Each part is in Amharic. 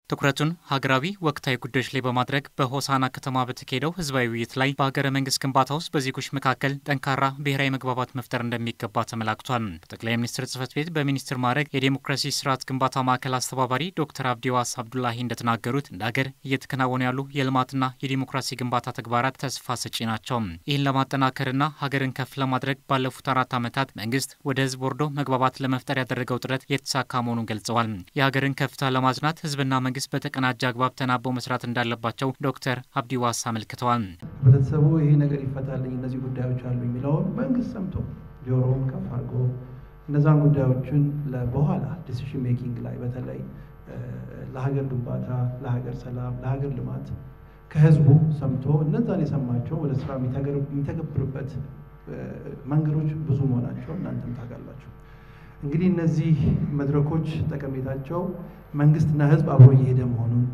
ትኩረቱን ሀገራዊ ወቅታዊ ጉዳዮች ላይ በማድረግ በሆሳና ከተማ በተካሄደው ህዝባዊ ውይይት ላይ በሀገረ መንግስት ግንባታ ውስጥ በዜጎች መካከል ጠንካራ ብሔራዊ መግባባት መፍጠር እንደሚገባ ተመላክቷል። በጠቅላይ ሚኒስትር ጽህፈት ቤት በሚኒስትር ማዕረግ የዴሞክራሲ ስርዓት ግንባታ ማዕከል አስተባባሪ ዶክተር አብዲዋስ አብዱላሂ እንደተናገሩት እንደ ሀገር እየተከናወኑ ያሉ የልማትና የዴሞክራሲ ግንባታ ተግባራት ተስፋ ሰጪ ናቸው። ይህን ለማጠናከርና ሀገርን ከፍ ለማድረግ ባለፉት አራት ዓመታት መንግስት ወደ ህዝብ ወርዶ መግባባት ለመፍጠር ያደረገው ጥረት የተሳካ መሆኑን ገልጸዋል። የሀገርን ከፍታ ለማጽናት ህዝብና መንግስት በተቀናጀ አግባብ ተናበው መስራት እንዳለባቸው ዶክተር አብዲ ዋስ አመልክተዋል። ህብረተሰቡ ይሄ ነገር ይፈታልኝ፣ እነዚህ ጉዳዮች አሉ የሚለውን መንግስት ሰምቶ ጆሮውን ከፍ አድርጎ እነዛን ጉዳዮችን በኋላ ዲሲሽን ሜኪንግ ላይ በተለይ ለሀገር ግንባታ፣ ለሀገር ሰላም፣ ለሀገር ልማት ከህዝቡ ሰምቶ እነዛን የሰማቸው ወደ ስራ የሚተገብርበት መንገዶች ብዙ መሆናቸው እናንተም ታውቃላችሁ። እንግዲህ እነዚህ መድረኮች ጠቀሜታቸው መንግስትና ህዝብ አብሮ እየሄደ መሆኑን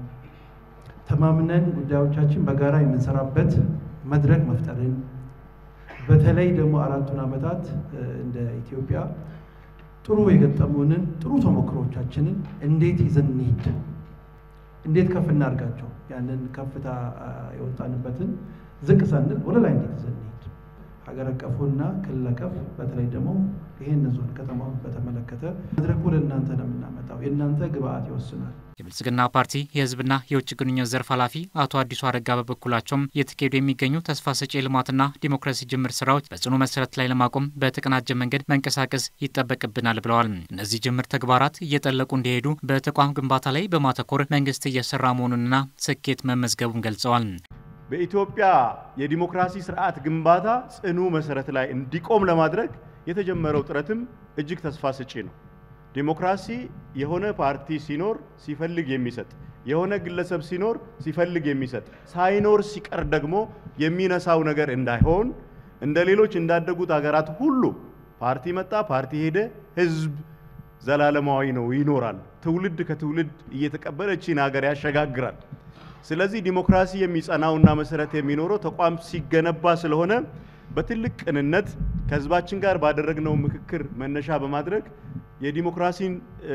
ተማምነን ጉዳዮቻችን በጋራ የምንሰራበት መድረክ መፍጠርን በተለይ ደግሞ አራቱን ዓመታት እንደ ኢትዮጵያ ጥሩ የገጠሙንን ጥሩ ተሞክሮቻችንን እንዴት ይዘን እንሂድ፣ እንዴት ከፍ እናድርጋቸው፣ ያንን ከፍታ የወጣንበትን ዝቅ ሳንል ወደ ላይ እንዴት ይዘን እንሂድ ሀገር አቀፉና ክልል አቀፍ በተለይ ደግሞ ይህን ዞን ከተማውን በተመለከተ መድረኩ ለእናንተ ነው የምናመጣው። የእናንተ ግብአት ይወስናል። የብልጽግና ፓርቲ የህዝብና የውጭ ግንኙነት ዘርፍ ኃላፊ አቶ አዲሱ አረጋ በበኩላቸውም እየተካሄዱ የሚገኙ ተስፋ ሰጪ የልማትና ዲሞክራሲ ጅምር ስራዎች በጽኑ መሰረት ላይ ለማቆም በተቀናጀ መንገድ መንቀሳቀስ ይጠበቅብናል ብለዋል። እነዚህ ጅምር ተግባራት እየጠለቁ እንዲሄዱ በተቋም ግንባታ ላይ በማተኮር መንግስት እየሰራ መሆኑንና ስኬት መመዝገቡን ገልጸዋል። በኢትዮጵያ የዲሞክራሲ ስርዓት ግንባታ ጽኑ መሰረት ላይ እንዲቆም ለማድረግ የተጀመረው ጥረትም እጅግ ተስፋ ሰጪ ነው። ዲሞክራሲ የሆነ ፓርቲ ሲኖር ሲፈልግ የሚሰጥ የሆነ ግለሰብ ሲኖር ሲፈልግ የሚሰጥ ሳይኖር ሲቀር ደግሞ የሚነሳው ነገር እንዳይሆን እንደ ሌሎች እንዳደጉት ሀገራት ሁሉ ፓርቲ መጣ፣ ፓርቲ ሄደ፣ ህዝብ ዘላለማዊ ነው ይኖራል። ትውልድ ከትውልድ እየተቀበለችን ሀገር ያሸጋግራል። ስለዚህ ዲሞክራሲ የሚጸናውና መሰረት የሚኖረው ተቋም ሲገነባ ስለሆነ በትልቅ ቅንነት ከህዝባችን ጋር ባደረግነው ምክክር መነሻ በማድረግ የዲሞክራሲን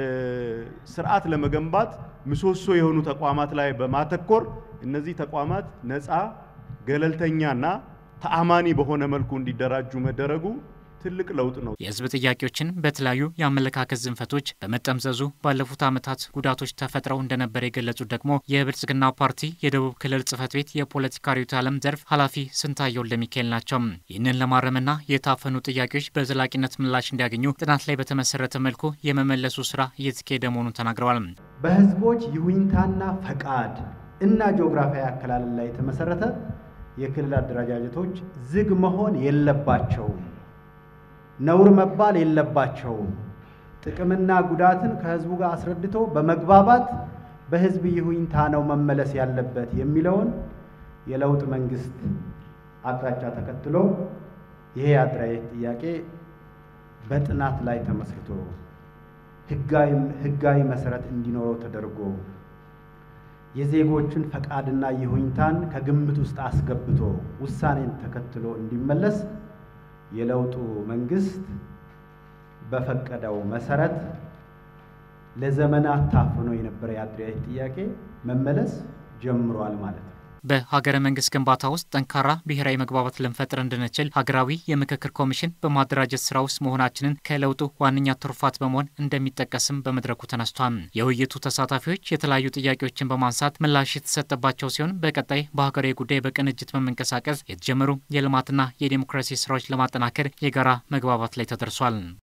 ስርዓት ለመገንባት ምሰሶ የሆኑ ተቋማት ላይ በማተኮር እነዚህ ተቋማት ነፃ፣ ገለልተኛና ተአማኒ በሆነ መልኩ እንዲደራጁ መደረጉ ትልቅ ለውጥ ነው። የህዝብ ጥያቄዎችን በተለያዩ የአመለካከት ዝንፈቶች በመጠምዘዙ ባለፉት ዓመታት ጉዳቶች ተፈጥረው እንደነበር የገለጹት ደግሞ የብልጽግና ፓርቲ የደቡብ ክልል ጽህፈት ቤት የፖለቲካ ርዕዮተ ዓለም ዘርፍ ኃላፊ ስንታየው ለሚካኤል ናቸው። ይህንን ለማረምና የታፈኑ ጥያቄዎች በዘላቂነት ምላሽ እንዲያገኙ ጥናት ላይ በተመሰረተ መልኩ የመመለሱ ስራ እየተካሄደ መሆኑን ተናግረዋል። በህዝቦች ይሁንታና ፈቃድ እና ጂኦግራፊያዊ አከላለል ላይ የተመሰረተ የክልል አደረጃጀቶች ዝግ መሆን የለባቸውም ነውር መባል የለባቸውም። ጥቅምና ጉዳትን ከህዝቡ ጋር አስረድቶ በመግባባት በህዝብ ይሁንታ ነው መመለስ ያለበት የሚለውን የለውጥ መንግስት አቅጣጫ ተከትሎ ይሄ የአደረጃጀት ጥያቄ በጥናት ላይ ተመስርቶ ህጋዊ መሰረት እንዲኖረው ተደርጎ የዜጎችን ፈቃድና ይሁንታን ከግምት ውስጥ አስገብቶ ውሳኔን ተከትሎ እንዲመለስ የለውጡ መንግስት በፈቀደው መሰረት ለዘመናት ታፍኖ የነበረ የአደረጃጀት ጥያቄ መመለስ ጀምሯል ማለት ነው። በሀገረ መንግስት ግንባታ ውስጥ ጠንካራ ብሔራዊ መግባባት ልንፈጥር እንድንችል ሀገራዊ የምክክር ኮሚሽን በማደራጀት ስራ ውስጥ መሆናችንን ከለውጡ ዋነኛ ትሩፋት በመሆን እንደሚጠቀስም በመድረኩ ተነስቷል። የውይይቱ ተሳታፊዎች የተለያዩ ጥያቄዎችን በማንሳት ምላሽ የተሰጠባቸው ሲሆን በቀጣይ በሀገራዊ ጉዳይ በቅንጅት በመንቀሳቀስ የተጀመሩ የልማትና የዴሞክራሲ ስራዎች ለማጠናከር የጋራ መግባባት ላይ ተደርሷል።